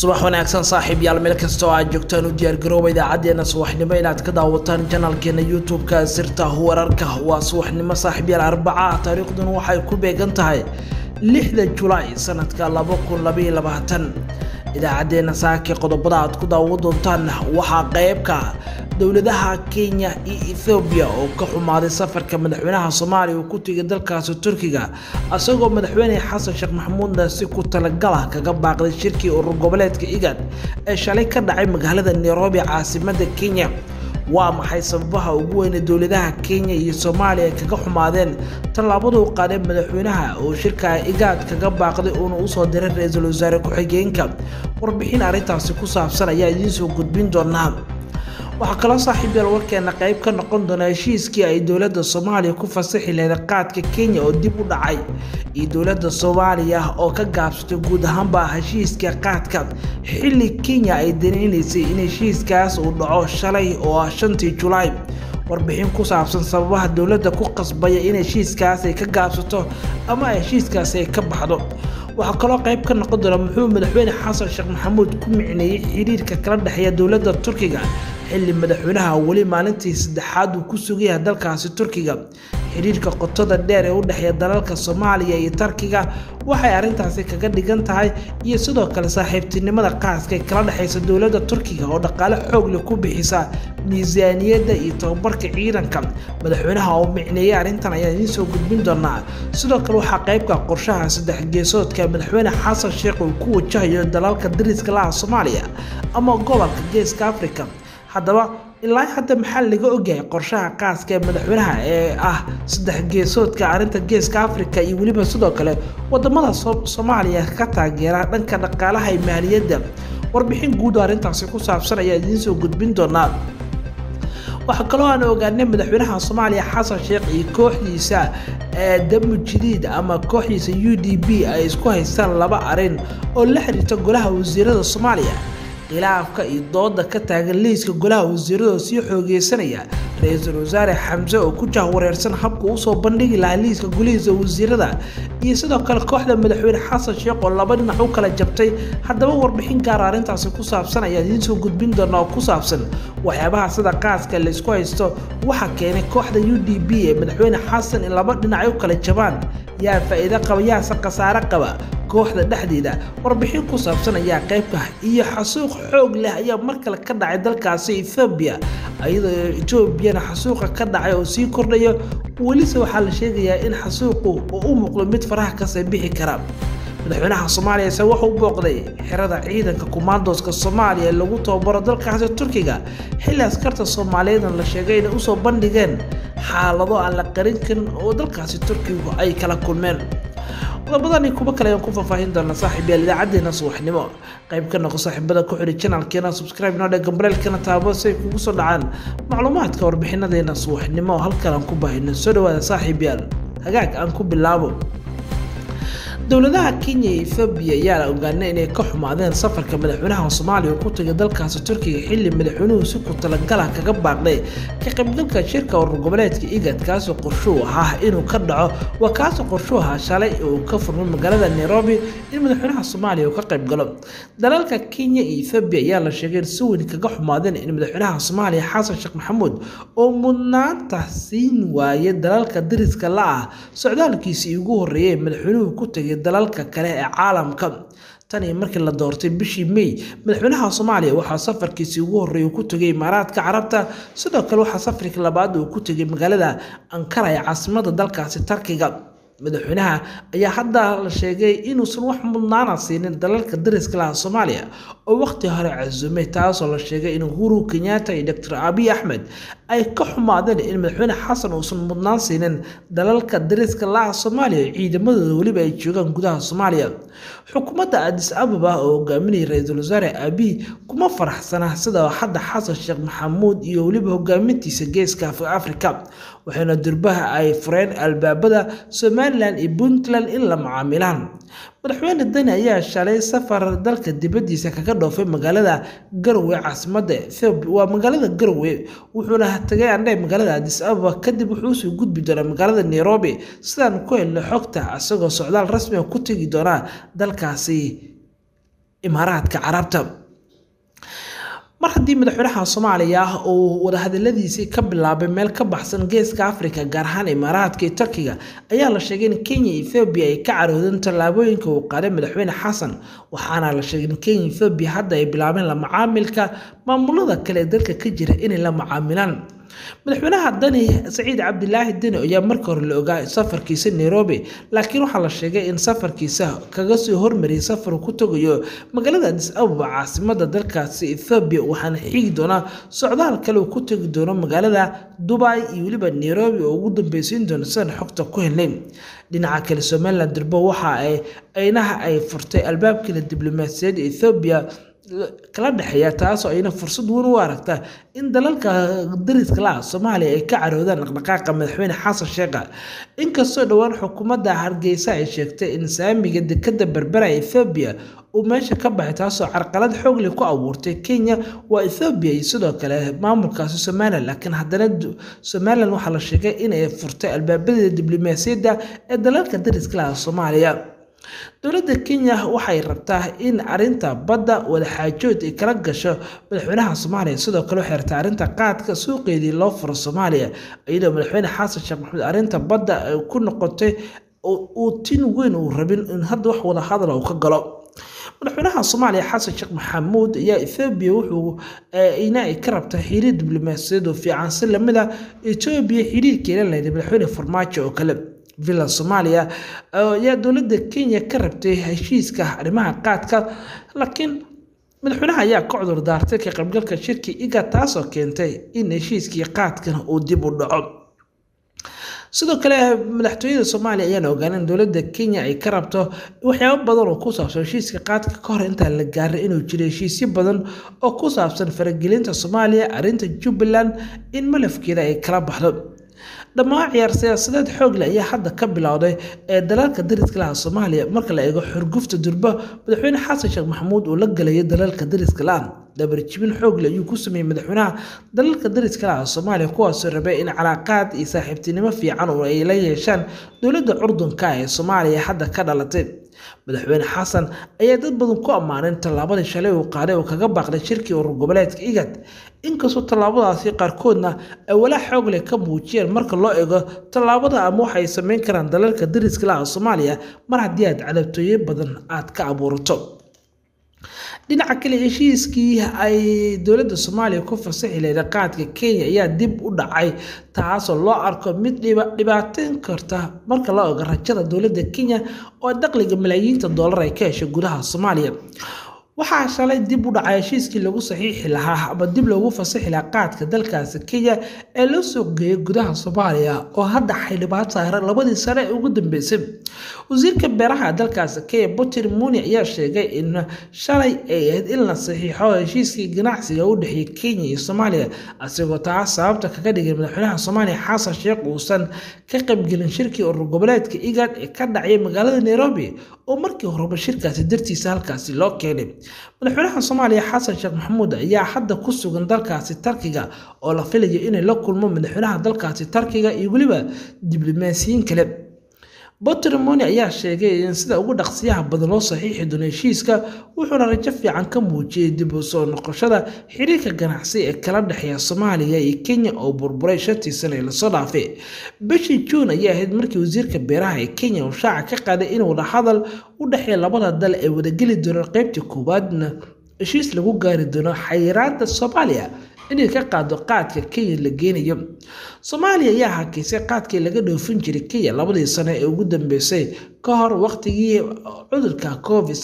subax wanaagsan saaxiib yaal meel kasta oo aad joogtaan u diyaargarooba idaacaddeenna subaxnimo inaad ka daawataan janalkeena youtube-ka sirta wararka waa subaxnimo saaxiib yaal arbaca taariikhduna waxay ku beegan tahay lixda julaay sanadka laba kun labaiyo labaatan idaacaddeenna saaki qodobada aad ku daawo doontaan waxaa qeybka dowladaha kenya iyo ethoobiya oo ka xumaaday safarka madaxweynaha soomaaliya uu ku tegay dalkaasi turkiga isagoo madaxweyne xasan sheekh maxamuudna si ku talagala kaga baaqday shirkii urur goboleedka igad ee shalay ka dhacay magaalada nairobi caasimada kenya waa maxay sababaha ugu weyne dowladaha kenya iyo soomaaliya ay kaga xumaadeen tallaabaduu qaaday madaxweynaha oo shirka igaad kaga baaqday uuna usoo diray ra-iisul wasaare ku-xigeenka warbixin arrintaasi ku saabsan ayaa idiinsoo gudbin doonaa waxaa kaloo saaxiib yaal warkeena qayb ka noqon doona heshiiskii ay dowladda soomaaliya ku fasaxi lahayd qaadka kenya oo dib u dhacay iyo dowladda soomaaliya oo ka gaabsatay guud ahaanba heshiiska qaadka xilli kenya ay danaynaysay in heshiiskaas uu dhaco shalay oo ah shantii julaay warbixin ku saabsan sababaha dowladda ku qasbaya in heshiiskaas ay ka gaabsato ama heshiiskaas ay ka baxdo waxaa kaloo qayb ka noqon doona muxuu madaxweyne xasan sheekh maxamuud ku micneeyey xiriirka kala dhexeeya dowladda turkiga xilli madaxweynaha weli maalintii saddexaad uu ku sugayahay dalkaasi turkiga xiriirka qotada dheer ee u dhexeeya dalalka soomaaliya iyo tarkiga waxay arrintaasi kaga dhigan tahay iyo sidoo kale saaxiibtinimada qaaska ee kala dhexaysa dowladda turkiga oo dhaqaale xoogle ku bixisa miisaaniyadda iyo tababarka ciidanka madaxweynaha oo micneeyey arrintan ayaan idiin soo gudbin doonaa sidoo kale waxaa qaybka qorshaha saddex geesoodka madaxweyne xasan sheekh uu ku wajahayo dalalka dariska laha soomaaliya ama gobolka geeska africa haddaba ilaa hadda maxaa laga ogyahay qorshaha qaaska ee madaxweynaha ee ah saddex geesoodka arrinta geeska africa iyo weliba sidoo kale wadamada soomaaliya ka taageera dhanka dhaqaalaha iyo maaliyadda warbixin guud oo arrintaasi ku saabsan ayaa idiin soo gudbin doonaa waxaa kaloo aan ogaanay madaxweynaha soomaaliya xasan sheekh iyo kooxdiisa ee damu jadiid ama kooxdiisa u d b ay isku haystaan laba arin oo la xiriirta golaha wasiirada soomaaliya khilaafka iyo dooda ka taagan liiska golaha wasiirada sii xoogeysanaya ra-iisul wasaare xamse oo ku jahwareersan habka usoo bandhigi lahaa liiska golihiisa wasiirada iyo sidoo kale kooxda madaxweyne xasan sheekh oo laba dhinac u kala jabtay haddaba warbixin gaara arrintaasi ku saabsan ayaa idiin soo gudbin doona oo ku saabsan waxyaabaha sida qaaska laysku haysto waxaa keenay kooxda u d b ee madaxweyne xasan in laba dhinac u kala jabaan yaa faa'iido qaba yaase khasaare qaba kooxda dhexdeeda warbixin ku saabsan ayaa qaybka iyo xasuuq xoog leh ayaa mar kale ka dhacay dalkaasi ethoobiya iyadoo etoobiyana xasuuqa ka dhacay oo sii kordhayo welise waxaa la sheegayaa in xasuuqu uu u muuqdo mid faraha kasii bixi kara madaxweynaha soomaaliya ise wuxuu u booqday xerada ciidanka kumaandooska soomaaliya ee lagu tababaro dalkaasi turkiga xilli askarta soomaaliyeedna la sheegay inay usoo bandhigeen xaalado aan la qarin karin oo dalkaasi turkigu ay kala kulmeen qodobadani kuba kale ayaan ku faahfaahin doonaa saaxiibyaal idaacadeena subaxnimo qayb ka noqo saaxiibada ku xidhi janalkeena subscribe noo dhega gambaleelkana taabo si ay kugu soo dhacaan macluumaadka warbixinadeena subaxnimo oo halkan aan ku baahino soo dhawaada saaxiibyaal hagaag aan ku bilaabo dowladaha kenya iyo ethoobiya ayaa la ogaanay inay ka xumaadeen safarka madaxweynaha soomaaliya ku tagay dalkaasi turkiga xilli madaxweynuhu si ku talagala kaga baaqday ka qaybgalka shirka urur goboleedka igad kaasoo qorshuu ahaa inuu ka dhaco waa kaasoo qorshuu ahaa shalay uu ka furmay magaalada nairobi in madaxweynaha soomaaliya uu ka qaybgalo dalalka kenya iyo ethoobiya ayaa la sheegay in si weyn kaga xumaadeen in madaxweynaha soomaaliya xasan sheekh maxamuud oo mudnaanta siin waayay dalalka dariska la ah socdaalkiisii ugu horreeyay madaxweynuhu ku tagay dalalka kale ee caalamka tanii markii la doortay bishii may madaxweynaha soomaaliya waxaa safarkiisii ugu horreeyay ku tegay imaaraadka carabta sidoo kale waxaa safarkii labaad uu ku tegay magaalada ankara ee caasimada dalkaasi tarkiga madaxweynaha ayaa hadda la sheegay inuusan wax mudnaana siinin dalalka dariska laha soomaaliya oo waqti hore casuumay taasoo la sheegay in uhuru kenyatta iyo doctor abiy axmed ay ka xumaadeen in madaxweyne xasan uusan mudnaan siinin dalalka dariska laha soomaaliya ciidamadooda weliba ay joogaan gudaha soomaaliya xukuumadda adis ababa oo hogaaminaya ra-iisul wasaare abiy kuma faraxsana sida hadda xasan sheekh maxamuud iyo weliba hogaamintiisa geeska afrika waxayna durbaha ay fureen albaabada somalilan iyo puntland in la macaamilaan madaxweyne dani ayaa shalay safar dalka dibadiisa kaga dhoofay magaalada garowe caasimada ethoobiya waa magaalada garowe wuxuuna tagay andhe magaalada adis ababa kadib wuxuu usoo gudbi doonaa magaalada nairobi sidaan ku helno xogta isagoo socdaal rasmiga ku tegi doonaa dalkaasi imaaraadka carabta mar haddii madaxweynaha soomaaliya uu wadahadaladiisii ka bilaabay meel ka baxsan geeska afrika gaar ahaan imaaraadka iyo turkiga ayaa la sheegay in kenya iyo ethoobiya ay ka caroodeen tallaabooyinka uu qaaday madaxweyne xasan waxaana la sheegay in kenya iyo ethoobiya hadda ay bilaabeen la macaamilka maamulada kale ee dalka ka jira inay la macaamilaan madaxweynaha dani saciid cabdilaahi deni ayaa marka hore la ogaa safarkiisa nairobi laakiin waxaa la sheegay in safarkiisa kaga soo hormariyay safar ku tagayo magaalada adis ababa caasimada dalkaasi ethoobiya waxaana xigi doonaa socdaal kale uu ku tegi doono magaalada dubai iyo weliba nairobi oo ugu dambeysiin doono sidaan xogta ku helnay dhinaca kale somalilan durbo waxa ay aynaha ay furtay albaabkeeda diblomaasiyadda ethoobiya kala dhexeeya taasoo ayna fursad weyn u aragta in dalalka dariska la ah soomaaliya ay ka caroodaan dhaqdhaqaaqa madaxweyne xasan sheekha inkastoo dhowaan xukuumadda hargeysa ay sheegtay in saamiga dekada berbera ethoobiya uu meesha ka baxay taasoo carqalad xoogle ku abuurtay kenya waa ethoobiya iyo sidoo kale maamulkaasi somalilan laakiin haddana somalilan waxaa la sheegay inay furtay albaabadeeda diblomaasiyadda ee dalalka dariska la ah soomaaliya dowladda kenya waxay rabtaa in arinta badda wadaxaajood ay kala gasho madaxweynaha soomaaliya sidoo kale waxay rabtaa arrinta qaadka suuqeedii loo furo soomaaliya iyadoo madaxweyne xasan sheekh maxamed arrinta badda ay ku noqotay uu tin weyn uu rabin in hadda wax wada hadala uu ka galo madaxweynaha soomaaliya xasan sheekh maxamuud ayaa ethoobiya wuxuu ina ay ka rabtaa xiriir diblomaasiyaed oo fiican si lamid a etoobiya xiriirkeela lahayd madaxweyne farmaajo oo kale villa soomaaliya ayaa dowladda kenya ka rabtay heshiiska arrimaha qaadka laakiin madaxweynaha ayaa ka cudur daartay ka qaybgalka shirki iga taasoo keentay in heshiiskii qaadkan uu dib u dhaco sidoo kale madaxtooyada soomaaliya ayaan ogaana in dowladda kenya ay ka rabto waxyaabo badan oo ku saabsan heshiiska qaadka ka hor intaan la gaarin inuu jiro heshiisyo badan oo ku saabsan faragelinta soomaaliya arrinta jubbaland in malafkeeda ay kala baxdo dhammaan ciyaar siyaasadeed xoogle ayaa hadda ka bilowday ee dalalka dariska laha soomaaliya marka la eego xurgufta durba madaxweyne xasan sheekh maxamuud uu la galayo dalalka dariska la dabarjibin xoogle ayuu ku sameeyey madaxweynaha dalalka dariska laha soomaaliya kuwaasoo rabay in calaaqaad iyo saaxiibtinimo fiican oo ay la yeeshaan dowladda curdunka ee soomaaliya hadda ka dhalatay madaxweyne xasan ayaa dad badan ku ammaaneen tallaabadii shalay uu qaaday oo kaga baaqday shirkii urur goboleedka igad inkastoo tallaabadaasi qaarkoodna ay walaa xoog leh ka muujiyeen marka loo eego tallaabada ama waxa ay samayn karaan dalalka dariska laha soomaaliya mar haddii aad cadabtooye badan aad ka abuurato dhinaca kale heshiiskii ay dowladda soomaaliya ku fasaxi lahayd qaadka kenya ayaa dib u dhacay taasoo loo arko mid dhibaateyn karta marka loo eego rajada dowladda kenya oo dakhliga malaayiinta dollar ay ka heshay gudaha soomaaliya waxaa shalay dib u dhacay heshiiskii lagu saxiixi lahaa ama dib loogu fasaxi lahaa qaadka dalkaasi kenya ee loo suuq geeyay gudaha soomaaliya oo hadda xildhibaan saaran labadii sane ee ugu dambeysay wasiirka beeraha dalkaasi kenya butir muni ayaa sheegay in shalay ay ahayd in la saxiixo heshiiskii ganacsiga u dhexeeyay kenya iyo soomaaliya asigoo taas sababta kaga dhigay madaxweynaha soomaaliya xasan sheekh uusan ka qaybgelin shirkii urur goboleedka igad ee ka dhacay magaalada nairobi oo markii horeba shirkaasi dartiisa halkaasi loo keenay madaxweynaha soomaaliya xasan sheekh maxamuud ayaa hadda ku sugan dalkaasi tarkiga oo la filayo inay la kulmo madaxweynaha dalkaasi tarkiga iyo weliba diblomaasiyiin kale botrimoni ayaa sheegay in sida ugu dhaqsiyaha badan loo saxiixi doono heshiiska wuxuuna rajo fiican ka muujiyey dib u soo noqoshada xiriirka ganacsi ee kala dhexeeya soomaaliya iyo kenya oo burburay shantii sane ee lasoo dhaafay bishii juun ayaa ahayd markii wasiirka beeraha ee kenya uu shaaca ka qaaday in wadahadal u dhexeeya labada dal ay wadageli doonaan qeybtii koowaadna heshiis lagu gaari doono xayiraada soomaaliya inay ka qaado qaadka kenya la geenayo soomaaliya ayaa hakiisay qaadkii laga dhoofin jiray kenya labadii sano ee ugu dambeysay ka hor waqtigii cudurka covid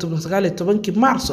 kii maarso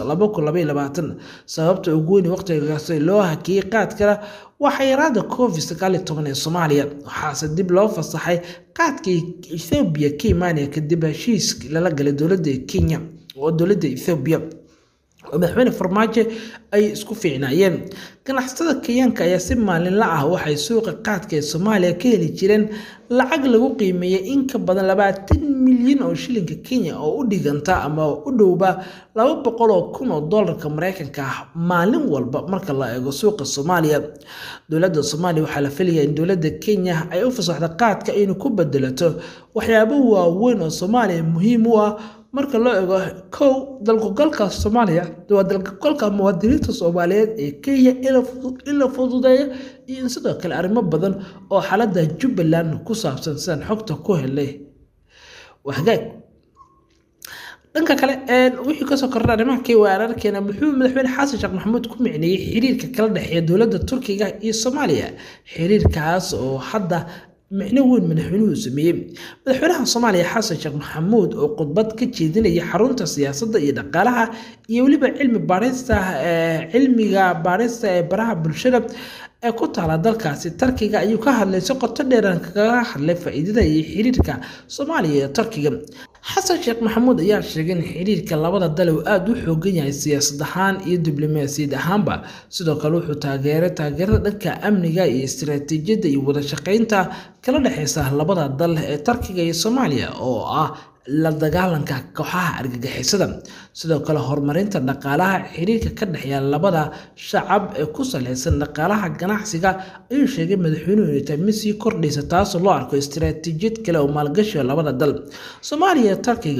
sababta ugu weyn waqtigaas loo hakiyey qaadkana waa xayiraada covid ee soomaaliya waxaase dib loo fasaxay qaadkii ethoobiya ka imaanaya kadib heshiis lala galay dowladda kenya oo dowladda ethoobiya oo madaxweyne farmaajo ay isku fiicnaayeen ganacsatada kenyaanka ayaa si maalinla ah waxay suuqa qaadka ee soomaaliya ka heli jireen lacag lagu qiimeeyay in ka badan labaatan milyan oo shilinka kenya oo u dhiganta ama u dhowba laba boqol oo kun oo dollarka mareykanka ah maalin walba marka la eego suuqa soomaaliya dowladda soomaaliya waxaa la filayaa in dowladda kenya ay u fasaxdo qaadka inay ku bedelato waxyaabo waaweyn oo soomaaliya muhiim u ah marka loo eego kow dalkugalka soomaaliya waa dalkugalka muwaadiniinta soomaaliyeed ee kenya in la fududeeyo iyo in sidoo kale arrimo badan oo xaaladda jubbaland ku saabsan sidaan xogta ku helay hagaag dhanka kale wixii kasoo kordha arrimaha weerarkeena muxuu madaxweyne xasan sheekh maxamuud ku micneeyey xiriirka kala dhexeeya dowladda turkiga iyo soomaaliya xiriirkaas oo hadda micno weyn madaxweynuhu sameeyey madaxweynaha soomaaliya xasan sheekh maxamuud oo khudbad ka jeedinaya xarunta siyaasadda iyo dhaqaalaha iyo weliba cilmi baarista cilmiga baarista ee baraha bulshada ee ku taala dalkaasi tarkiga ayuu ka hadlay si qoto dheeran kaga hadlay faa-iidada iyo xiriirka soomaaliya iyo turkiga xasan sheekh maxamuud ayaa sheegay in xiriirka labada dal uu aada u xoogan yahay siyaasad ahaan iyo diblomaasiyad ahaanba sidoo kale wuxuu taageeray taageerada dhanka amniga iyo istaraatiijiyadda iyo wada shaqeynta kala dhexeysa labada dal ee turkiga iyo soomaaliya oo ah la dagaalanka kooxaha argagixisada sidoo kale horumarinta dhaqaalaha xiriirka ka dhexeeya labada shacab ee ku saleysan dhaqaalaha ganacsiga ayuu sheegay madaxweynuhu inay tahay mid sii kordhaysa taasoo loo arko istaraatiijiyad kale oo maalgashiga labada dal soomaaliya iyo turkiga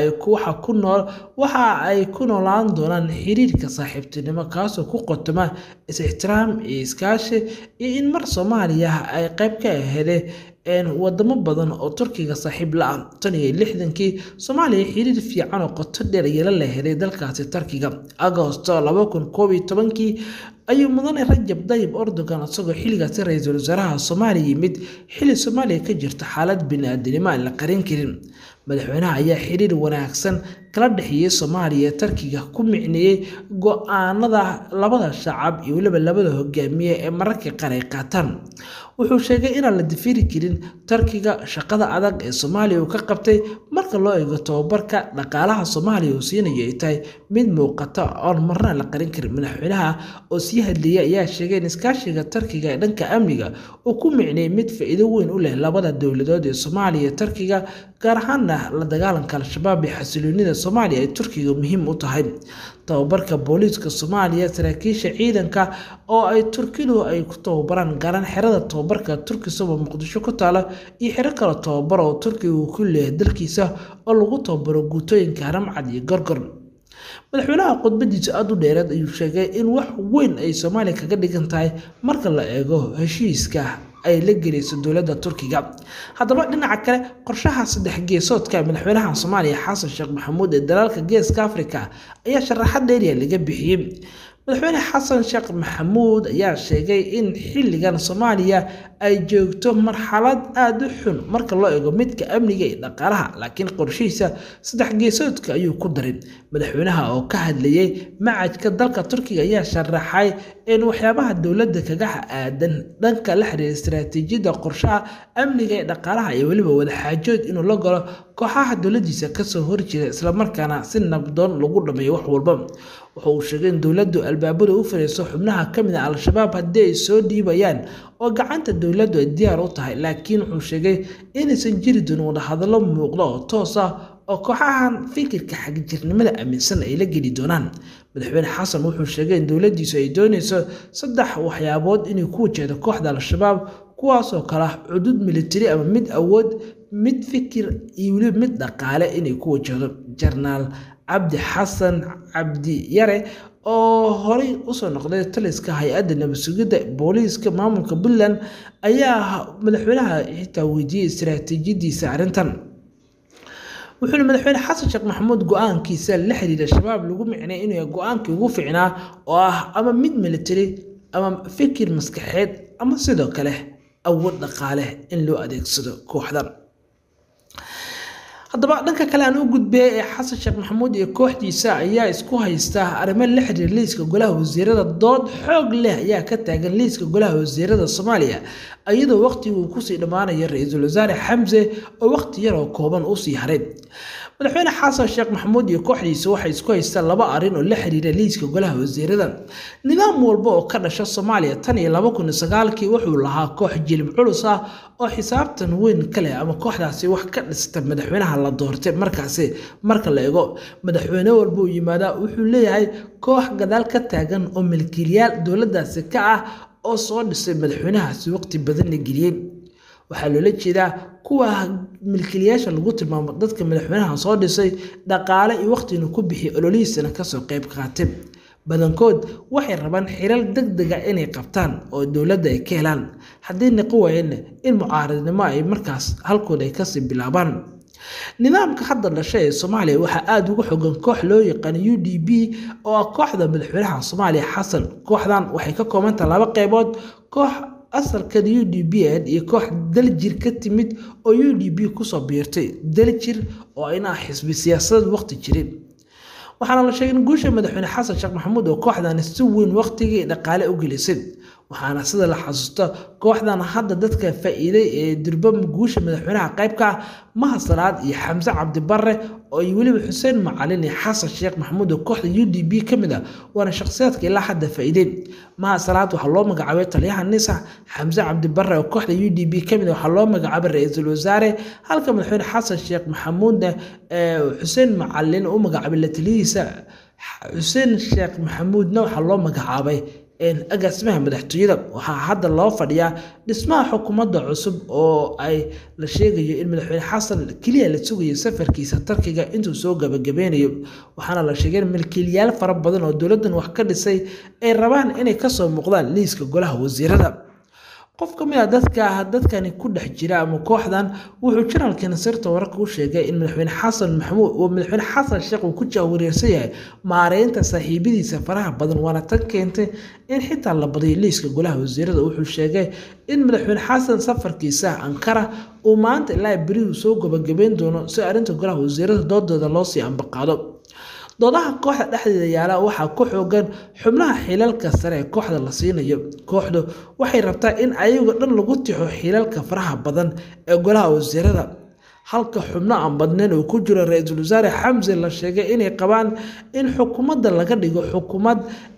waxa ay ku noolaan doonaan xiriirka saaxiibtinimo kaasoo ku qotoma is-ixtiraam iyo iskaashi iyo in mar soomaaliya ay qayb ka aheedeen wadamo badan oo turkiga saaxiib la ah tan iyo lixdankii soomaaliya xiriir fiican oo qoto dheer yeela la helay dalkaasi turkiga agosto laba kun koob iyo tobankii ayuu mudane rajab dayib erdogan isagoo xilligaasi ra-iisul wasaaraha soomaaliya yimid xilli soomaaliya ka jirta xaalad bini-aadanimo aan la qarin karin madaxweynaha ayaa xiriir wanaagsan kala dhexeeyey soomaaliya turkiga ku micneeyey go-aanada labada shacab iyo weliba labada hogaamiye ee mararka qaar ay qaataan wuxuu sheegay inaan la difiri karin turkiga shaqada adag ee soomaaliya uu ka qabtay marka loo eego tababarka dhaqaalaha soomaaliya uu siinayo ay tahay mid muuqata oon marna la qarin karin madaxweynaha oo sii hadleeyay ayaa sheegay in iskaashiga turkiga ee dhanka amniga uu ku micneeyey mid faa-iido weyn u leh labada dowladood ee soomaaliya iyo turkiga gaar ahaana la dagaalanka al-shabaab iyo xasiloonida soomaaliya ay turkiga muhiim u tahay tababarka booliiska soomaaliya saraakiisha ciidanka oo ay turkidu ay ku tababaraan gaaraan xerada tababarka turkisaba muqdisho ku taala iyo xero kale tababar oo turkiga uu ku leeyahay dalkiisa oo lagu tababaro guutooyinka haramcad iyo gorgor madaxweynaha khudbadiisa aada u dheereed ayuu sheegay in wax weyn ay soomaaliya kaga dhigan tahay marka la eego heshiiska ay la gelayso dowladda turkiga haddaba dhinaca kale qorshaha saddex geesoodka madaxweynaha soomaaliya xasan sheekh maxamuud ee dalaalka geeska afrika ayaa sharaxad dheeriya laga bixiyey madaxweyne xasan sheekh maxamuud ayaa sheegay in xilligan soomaaliya ay joogto marxalad aada u xun marka loo eego midka amniga iyo dhaqaalaha laakiin qorshihiisa saddex geesoodka ayuu ku daray madaxweynaha oo ka hadlayey macajka dalka turkiga ayaa sharaxay in waxyaabaha dowladda kaga aadan dhanka la xiriira istaraatiijiyadda qorshaha amniga ee dhaqaalaha iyo weliba wadaxaajood inuu la galo kooxaha dowladiisa kasoo horjeeda islamarkaana si nabdoon lagu dhameeyo wax walba waxa uu sheegay in dowladdu albaabada u fariiso xubnaha ka mid a al-shabaab haddii ay soo dhiibayaan oo gacanta dowladdu ay diyaar u tahay laakiin wuxuu sheegay inaysan jiri doonin wadahadallo muuqda oo toos ah oo kooxahan fikirka xagjirnimada aaminsan ay la geli doonaan madaxweyne xasan wuxuu sheegay in dowladdiisu ay doonayso saddex waxyaabood inay ku wajahdo kooxda al-shabaab kuwaasoo kale ah cudud militari ama mid awood mid fikir iyo weliba mid dhaqaale inay ku wajahdo jarnaal cabdi xasan cabdi yare oo horey usoo noqday taliska hay-adda nabad sugidda booliiska maamulka puntland ayaa madaxweynaha xitaa weydiiyey istaraatiijiyadiisa arrintan wuxuuna madaxweyne xasan sheekh maxamuud go-aankiisa la xiriira shabaab lagu micnay inuu go-aankii ugu ficnaa oo ah ama mid militari ama fikir maskaxeed ama sidoo kale awood dhaqaale in loo adeegsado kooxdan haddaba dhanka kale aan u gudbay ee xasan sheekh maxamuud iyo kooxdiisa ayaa isku haysta arrimo la xiriira liiska golaha wasiirada dood xoog leh ayaa ka taagan liiska golaha wasiirada soomaaliya iyadoo waqtigii uu kusii dhammaanaya ra-iisul wasaare xamse oo waqti yar oo kooban usii haray madaxweyne xasan sheekh maxamuud iyo kooxdiisa waxay isku haystaan laba arrin oo la xiriira liiska golaha wasiirada nidaam walba oo ka dhasha soomaaliya tan iyo laba kun iyo sagaalkii wuxuu lahaa koox jilib culus ah oo xisaabtan weyn ka leh ama kooxdaasi wax ka dhista madaxweynaha la doortay markaasi marka la eego madaxweyne walba uu yimaadaa wuxuu leeyahay koox gadaal ka taagan oo milkiilayaal dowladdaasi ka ah oo soo dhisay madaxweynahaasi waqti badan la geliyey waxaa loola jeedaa kuwa milkiilayaasha lagu tilmaamo dadka madaxweynaha soo dhisay dhaqaale iyo waqtina ku bixiya ololihiisana kasoo qayb qaatay badankood waxay rabaan xilal deg dega inay qabtaan oo dowladda ay ka helaan haddii niqo waayeenna in mucaaradnimo ay markaas halkood ay kasii bilaabaan nidaamka hadda dhashay ee soomaaliya waxaa aada uga xogan koox loo yaqaan u d b oo ah kooxda madaxweynaha soomaaliya xasan kooxdan waxay ka koobantaha laba qeybood koox asalkeeda u d b ahayd iyo koox daljir ka timid oo u d b kusoo biirtay daljir oo inaa xisbi siyaasadeed waqti jirin waxaana la sheegay in guusha madaxweyne xasan sheekh maxamuud oo kooxdani si weyn waqtigii dhaqaale u gelisay waxaana sida la xasuusto kooxdan hadda dadka faa-iiday ee durba guusha madaxweynaha qaybka ah maha salaad iyo xamse cabdibare oo iyo weliba xuseen macalin iyo xasan sheekh maxamuud oo kooxda u d b ka mid ah waana shakhsiyaadka ilaa hadda faa-iidey maha salaad waxaa loo magacaabay taliyaha nisa xamse cabdibare oo kooxda u d b ka mid ah waxaa loo magacaabay ra-iisul wasaare halka madaxweyne xasan sheekh maxamuudna xuseen macalin u magacaabay la taliyihiisa xuseen sheekh maxamuudna waxaa loo magacaabay agaasimaha madaxtooyada waxaa hadda loo fadhiyaa dhismaha xukuumadda cusub oo ay la sheegayo in madaxweyne xasan keliya la sugayo safarkiisa tarkiga intuu soo gabagabeynayo waxaana la sheegay in milkiilayaal fara badan oo dowladdan wax ka dhisay ay rabaan inay kasoo muuqdaan liiska golaha wasiirada qof ka mid a dadka dadkani ku dhex jira ama kooxdan wuxuu janalka nasirta wararka u sheegay in madaxweyne xasan maxamuud oo madaxweyne xasan sheekh uu ku jahwareersan yahay maareynta saaxiibadiisa faraha badan waana tan keentay in xitaa la badiyo liiska golaha wasiirada wuxuu sheegay in madaxweyne xasan safarkiisa ankara uu maanta ilaa berihu soo gabagabeyn doono si arrinta golaha wasiirada doodooda loosii ambaqaado doodaha kooxda dhexdeeda yaala waxaa ku xoogan xubnaha xilalka sare ee kooxda la siinayo kooxdu waxay rabtaa in ayago dhan lagu tixo xilalka faraha badan ee golaha wasiirada halka xubno aan badnayn uu ku jiro ra-iisul wasaare xamse la sheegay inay qabaan in xukuumadda laga dhigo xukuumad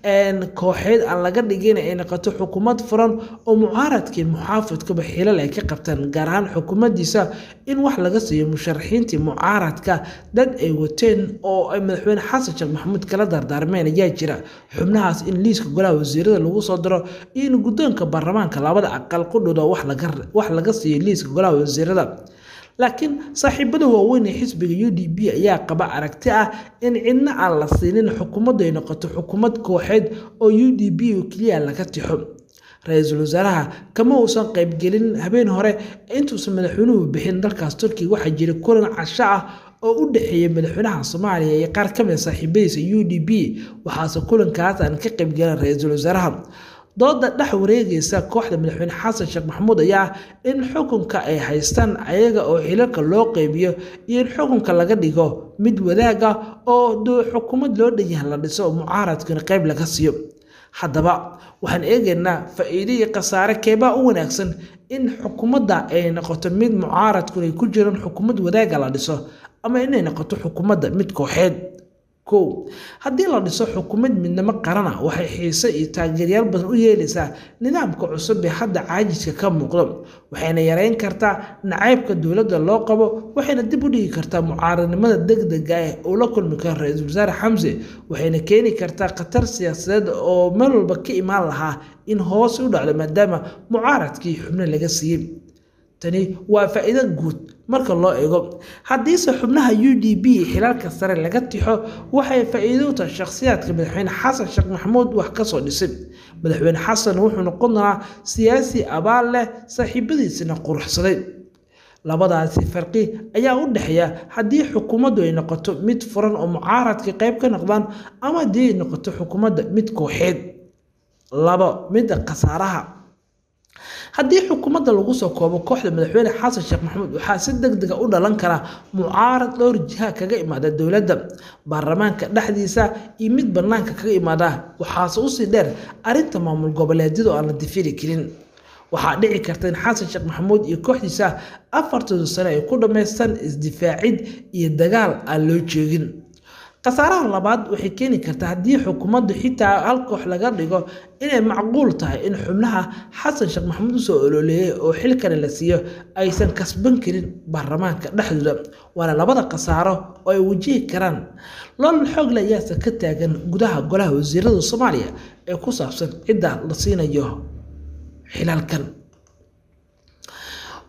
kooxeed aan laga dhigin ay noqoto xukuumad furan oo mucaaradkii muxaafidkaba xilal ay ka qabtaan gaar ahaan xukuumaddiisa in wax laga siiyo musharaxiintii mucaaradka dad ay wateen oo ay madaxweyne xasan sheekh maxamuud kala dardaarmeen ayaa jira xubnahaas in liiska golaha wasiirada lagu soo diro iyo in guddoonka baarlamaanka labada aqal qudhuda wax laga siiyo liiska golaha wasiirada laakiin saaxiibada waaweyn ee xisbiga u d b ayaa qaba aragti ah in cidna aan la siinin xukuumaddu ay noqoto xukuumad kooxeed oo u d b oo keliya laga tixo ra-iisul wasaaraha kama uusan qaybgelin habeen hore intuusan madaxweynuhu bixin dalkaas turkiga waxaa jira kulan casho ah oo u dhexeeya madaxweynaha soomaaliya iyo qaar ka mid saaxiibadiisa u d b waxaase kulankaas aan ka qaybgelin ra-iisul wasaaraha dooda dhex wareegaysa kooxda madaxweyne xasan sheekh maxamuud ayaa in xukunka ay haystaan ayaga oo xilalka loo qeybiyo iyo in xukunka laga dhigo mid wadaaga oo xukuumad loo dhanyahan la dhiso oo mucaaradkana qeyb laga siiyo haddaba waxaan eegaynaa faa-iido iyo khasaare keebaa u wanaagsan in xukuumadda ay noqoto mid mucaaradkuna ay ku jiraan xukuumad wadaaga la dhiso ama inay noqoto xukuumadda mid kooxeed kow haddii la dhiso xukuumad midnimo qarana waxay xiise iyo taageeryaal badan u yeelaysaa nidaamka cusub ee hadda caajiska ka muuqdo waxayna yareyn kartaa nacaybka dowladda loo qabo waxayna dib u dhigi kartaa mucaaradnimada degdega ah uu la kulmi karo ra-iisul wasaare xamse waxayna keeni kartaa khatar siyaasadeed oo meel walba ka imaan lahaa in hoos u dhacdo maadaama mucaaradkii xubno laga siiyey tani waa faa-iido guud marka loo eego haddiise xubnaha u d b xilaalka sare laga tixo waxay faa-iido u tahay shakhsiyaadka madaxweyne xasan sheekh maxamuud wax kasoo dhisay madaxweyne xasan wuxuu noqon doonaa siyaasi abaal leh saaxiibadiisina quruxsaday labadaasi farqi ayaa u dhexeeya haddii xukuumaddu ay noqoto mid furan oo mucaaradka qeyb ka noqdaan ama haddii ay noqoto xukuumadda mid kooxeed labo midda khasaaraha haddii xukuumadda lagu soo koobo kooxda madaxweyne xasan sheekh maxamuud waxaa si deg dega u dhalan kara mucaarad dhowr jiha kaga imaada dowladda baarlamaanka dhexdiisa iyo mid bannaanka kaga imaada waxaase usii dheer arrinta maamul goboleedyada oo aan la difiri karin waxaa dhici karta in xasan sheekh maxamuud iyo kooxdiisa afartooda sane ay ku dhammaystaan isdifaacid iyo dagaal aan loo jeegin khasaaraha labaad waxay keeni kartaa haddii xukuumaddu xitaa hal koox laga dhigo inay macquul tahay in xubnaha xasan sheekh maxamuud usoo ololeeyay oo xilkani la siiyo aysan kasban karin baarlamaanka dhexdooda waana labada khasaaro oo ay wajihi karaan loolal xoogle ayaase ka taagan gudaha golaha wasiirada soomaaliya ee ku saabsan cidda la siinayo xilaalkan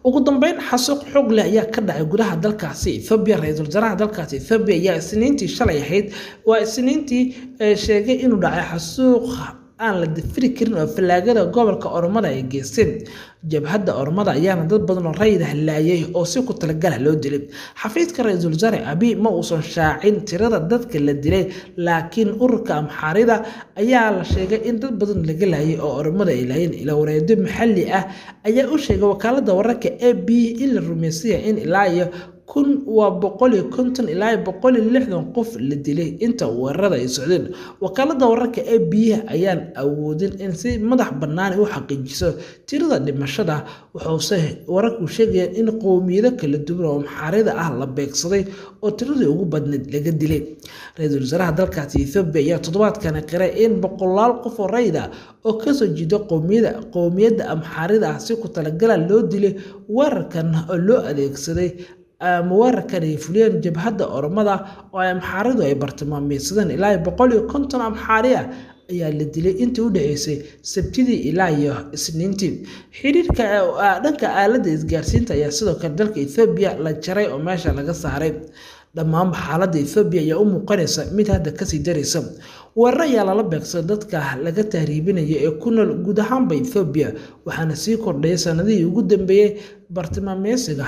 ugu dambeyn xasuuq xoog leh ayaa ka dhacay gudaha dalkaasi ethoobiya ra-iisul wasaaraha dalkaasi ethoobiya ayaa isniintii shalay ahayd waa isniintii sheegay inuu dhacay xasuuq aan la dafiri karin oo fallaagada gobolka oromada ay geysteen jabhadda oromada ayaana dad badan oo rayid hallaayay oo si ku talagala loo dilay xafiiska ra-iisul wasaare abiy ma uusan shaacin tirada dadka la dilay laakiin ururka amxaarida ayaa la sheegay in dad badan laga laayay oo oromada ay laayeen ila wareedo maxalli ah ayaa u sheegay wakaalada wararka a b in la rumaysaya in ilaa iyo kun waa boqol iyo konton ilaa boqol iyo lixdan qof la dilay inta weerarada ay socdeen wakaalada wararka ee biyaha ayaan awoodin in si madax bannaan u xaqiijiso tirada dhimashada wuxuuse wararku sheegayaan in qowmiyado kala duwan oo maxaarida ah la beegsaday oo tiradii ugu badneed laga dilay ra-iisul wasaaraha dalkaasi ethoobiya ayaa toddobaadkani qiray in boqolaal qof oo rayid ah oo kasoo jeeda qowmiyada qowmiyadda amxaarida ah si ku talagala loo dilay weerarkan oo loo adeegsaday weerarkan ay fuliyeen jabhadda oromada oo ay amxaaridu ay bartilmaameysadeen ilaa boqol iyo konton amxaari ah ayaa la dilay intii u dhexeysay sabtidii ilaa iyo isniintii xiriirka dhanka aaladda isgaarsiinta ayaa sidoo kale dalka ethoobiya la jaray oo meesha laga saaray dhammaanba xaaladda ethoobiya ayaa u muuqanaysa mid hadda kasii daraysa weerar ayaa lala beegsaday dadka laga tahriibinaya ee ku nool guud ahaanba ethoobiya waxaana sii kordhayay sanadihii ugu dambeeyey bartilmaameysiga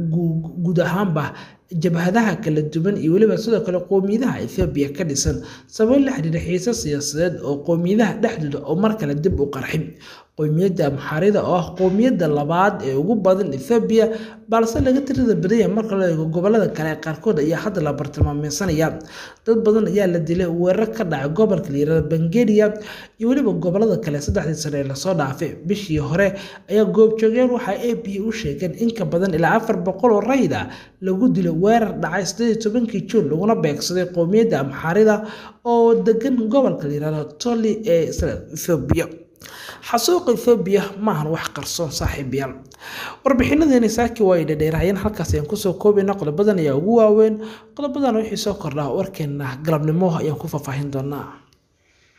guud ahaanba jabhadaha kala duwan iyo weliba sidoo kale qowmiyadaha ethoobiya ka dhisan sabab la xiriira xiise siyaasadeed oo qowmiyadaha dhexdooda oo mar kale dib u qarxin qowmiyadda amxaarida oo ah qowmiyadda labaad ee ugu badan ethoobiya balse laga tirada badanya marka la eego gobolada kale ee qaarkood ayaa hadda la bartilmaameysanaya dad badan ayaa la dilay weerar ka dhacay gobolka la yirahdo bangeria iyo weliba gobolada kale saddexdii sane ee lasoo dhaafay bishii hore ayaa goobjoogeen waxaa a b u sheegeen in ka badan ilaa afar boqol oo rayid ah lagu dilo weerar dhacay sideed tobankii juun laguna beegsaday qowmiyadda amxaarida oo degan gobolka la yirahdo toli ee ethoobiya xasuuqa ethoobiya maahan wax qarsoon saaxiibayaal warbixinadeeni saaki waa ay dhadheeraayeen halkaas ayaan kusoo koobayna qodobadan ayaa ugu waaweyn qodobadan wixii soo kordhaa warkeena galabnimo ayaan ku faahfaahin doonaa